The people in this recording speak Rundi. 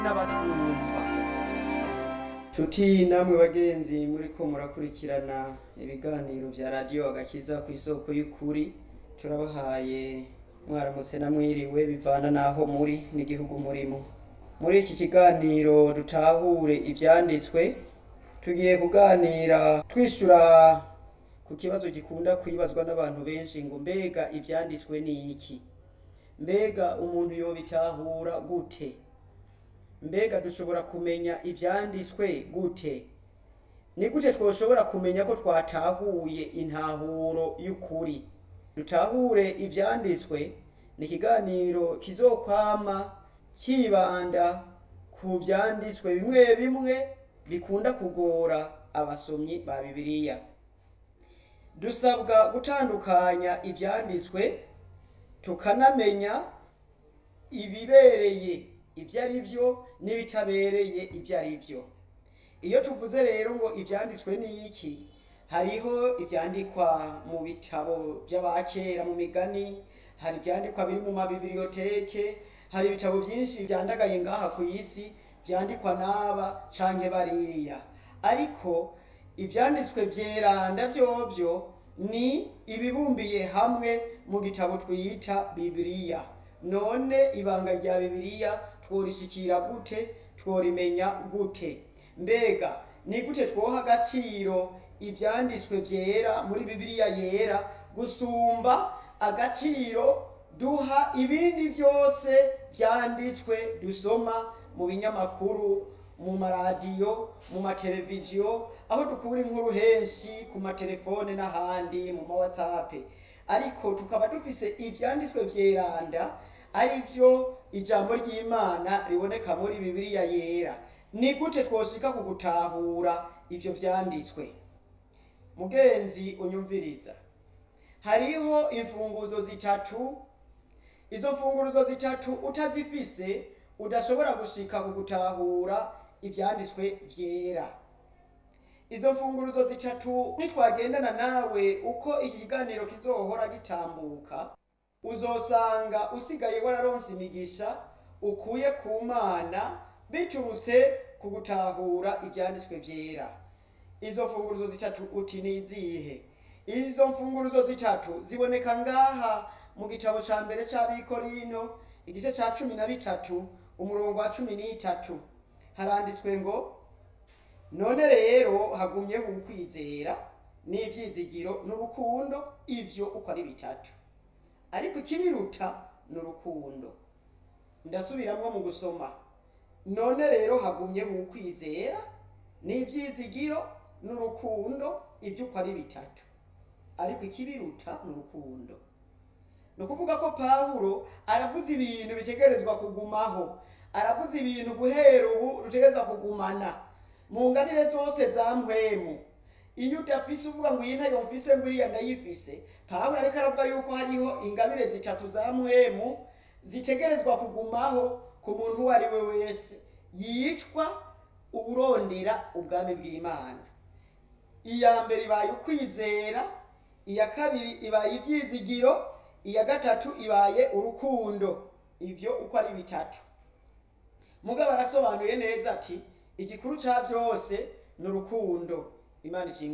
n'abatwumva nshuti namwe bagenzi muriko murakurikirana ibiganiro vya radiyo agakiza ku isoko y'ukuri turabahaye mwaramutse na mwiriwe bivana n'aho muri n'igihugu murimo muri iki kiganiro dutahure ivyanditswe tugiye kuganira twishura ku kibazo gikunda kwibazwa n'abantu benshi ngo mbega ivyanditswe ni iki mbega umuntu yobitahura gute mbega dushobora kumenya ivyanditswe gute ni gute twoshobora kumenya ko twatahuye intahuro y'ukuri dutahure ivyanditswe ni ikiganiro kizokwama kibanda ku vyanditswe bimwe bimwe bikunda kugora abasomyi ba bibiliya dusabwa gutandukanya ivyanditswe tukanamenya ibibereye ibyo ari byo n'ibitabereye ibyo ari byo iyo tuvuze rero ngo ibyanditswe ni iki hariho ibyandikwa mu bitabo by'abakera mu migani hari ibyandikwa biri mu mabibiriyoteke hari ibitabo byinshi byandagaye ngaha ku isi byandikwa n'aba canke bariya ariko ibyanditswe byeranda byovyo ni ibibumbiye hamwe mu gitabo twita bibiliya none ibanga rya bibiliya tworishikira gute tworimenya gute mbega ni gute twoha agaciro ivyanditswe vyera muri bibiliya yera gusumba agaciro duha ibindi vyose vyanditswe dusoma mu binyamakuru mu maradiyo mu mateleviziyo aho dukura inkuru henshi ku matelefone n'ahandi mu ma whatsapp ariko tukaba dufise ivyanditswe vyeranda ari byo ijambo ry'imana riboneka muri bibiliya yera ni gute twoshika ku gutahura ivyo vyanditswe mugenzi unyumviriza hariho imfunguzo zitatu izo mfunguruzo zitatu utazifise udashobora gushika ku gutahura ivyanditswe vyera izo mfunguruzo zitatu nitwagendana nawe uko iki kiganiro kizohora gitambuka uzosanga usigaye wararonse imigisha ukuye ku mana biturutse ku gutahura ivyanditswe vyera izo mfunguruzo zitatu uti ni izihe izo mfunguruzo zitatu ziboneka ngaha mu gitabo ca mbere c'abikorino igice ca cumi na bitatu umurongo wa cumi n'itatu haranditswe ngo none rero hagumyeho ukwizera n'ivyizigiro n'urukundo ivyo uko ari bitatu ariko ikibiruta ni urukundo ndasubiramwo mu gusoma none rero hagumyeho ukwizera n'ivyizigiro n'urukundo ivyo uko ari bitatu ariko ikibiruta ni urukundo ni ukuvuga ko pawulo aravuze ibintu bitegerezwa kugumaho aravuze ibintu guhera ubu rutegerezwa kugumana mu ngabire zose za mpwemu iyo udafise uvuga ngo iyi ntayo mfise ngo iriya ndayifise pawulo ariko aravuga yuko hariho ingabire zitatu za mpwemu zitegerezwa kugumaho ku muntu uwo ari we wese yitwa uburondera ubwami bw'imana iya mbere ibaye ukwizera iya kabiri ibaye ibyizigiro iya gatatu ibaye urukundo ivyo uko ari bitatu mugabo arasobanuye neza ati igikuru ca byose ni urukundo imana ishinga